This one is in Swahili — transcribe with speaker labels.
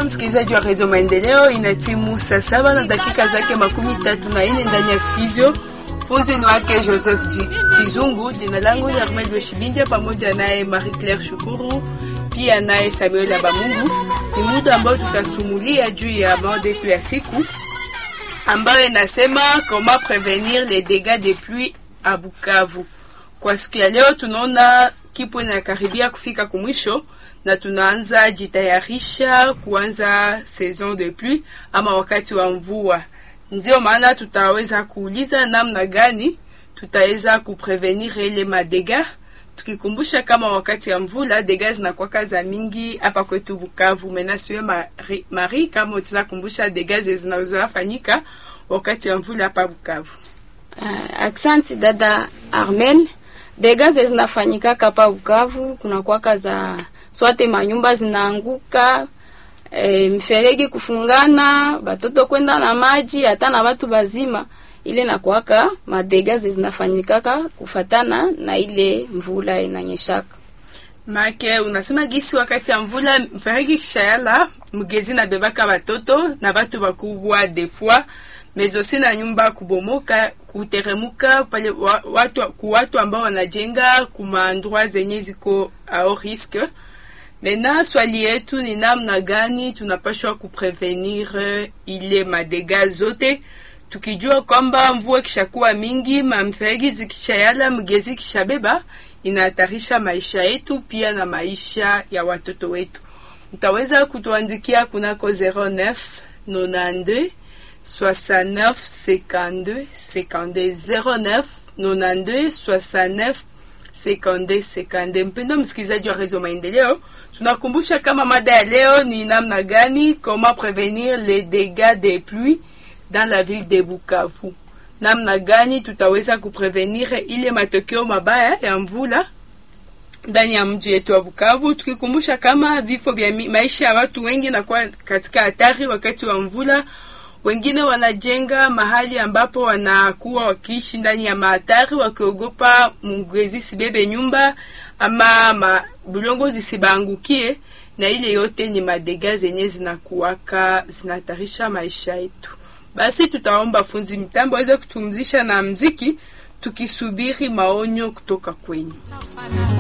Speaker 1: Mpendwa msikilizaji wa redio Maendeleo, ina timu saa saba na dakika zake makumi tatu na nne ndani ya studio. Fundi ni wake Joseph Chizungu, jina langu ni Ahmed Weshibinja, pamoja naye Marie Claire Shukuru, pia naye Samuel Abamungu. Ni muda ambao tutasumulia juu ya mada yetu ya siku ambayo inasema comment prevenir les dégâts de pluie à Bukavu. Kwa siku ya leo tunaona kipo inakaribia kufika kumwisho na tunaanza jitayarisha kuanza saison de pluie ama wakati wa mvua. Ndio maana tutaweza kuuliza namna gani tutaweza kuprevenir ile madega, tukikumbusha kama wakati ya mvula dega zinakuwa za mingi hapa kwetu Bukavu. Menasiwe Mari, Mari kama utaweza kumbusha dega zinazofanyika wakati ya mvula hapa Bukavu.
Speaker 2: Uh, aksanti dada Armel. Dega zinafanyika hapa Bukavu kuna kwaka za swate manyumba zinaanguka, e, mferegi kufungana, batoto kwenda na maji, hata na watu bazima. Ile nakwaka madega zinafanyikaka kufatana na ile mvula inanyeshaka.
Speaker 1: Make unasema gisi wakati ya mvula mferegi kishayala mgezi na bebaka batoto na batu bakubwa defua mezosi na nyumba kubomoka kuteremuka pale wa, watu, ku watu ambao wanajenga kumaandroit zenye ziko au risque Mena swali yetu ni namna gani tunapashwa kuprevenir ile madega zote, tukijua kwamba mvua kishakuwa mingi, mamferegi zikishayala, mgezi kishabeba, inahatarisha maisha yetu pia na maisha ya watoto wetu. Mtaweza kutuandikia kunako 09 92 69 52 52 09 92 69 sekonde sekonde. Mpendo msikilizaji wa redio Maendeleo, tunakumbusha kama mada ya leo ni namna gani, comment prevenir les dégâts des pluies dans la ville de Bukavu. Namna gani tutaweza kuprevenir ile matokeo mabaya ya mvula ndani ya mji wetu wa Bukavu, tukikumbusha kama vifo vya maisha ya watu wengi nakuwa katika hatari wakati wa mvula wengine wanajenga mahali ambapo wanakuwa wakiishi ndani ya mahatari wakiogopa mgezi sibebe nyumba ama ma, bulongo zisibangukie, na ile yote ni madega zenye zinakuwaka zinatarisha maisha yetu. Basi tutaomba funzi mitambo aweze kutumzisha na mziki tukisubiri maonyo kutoka kwenyu.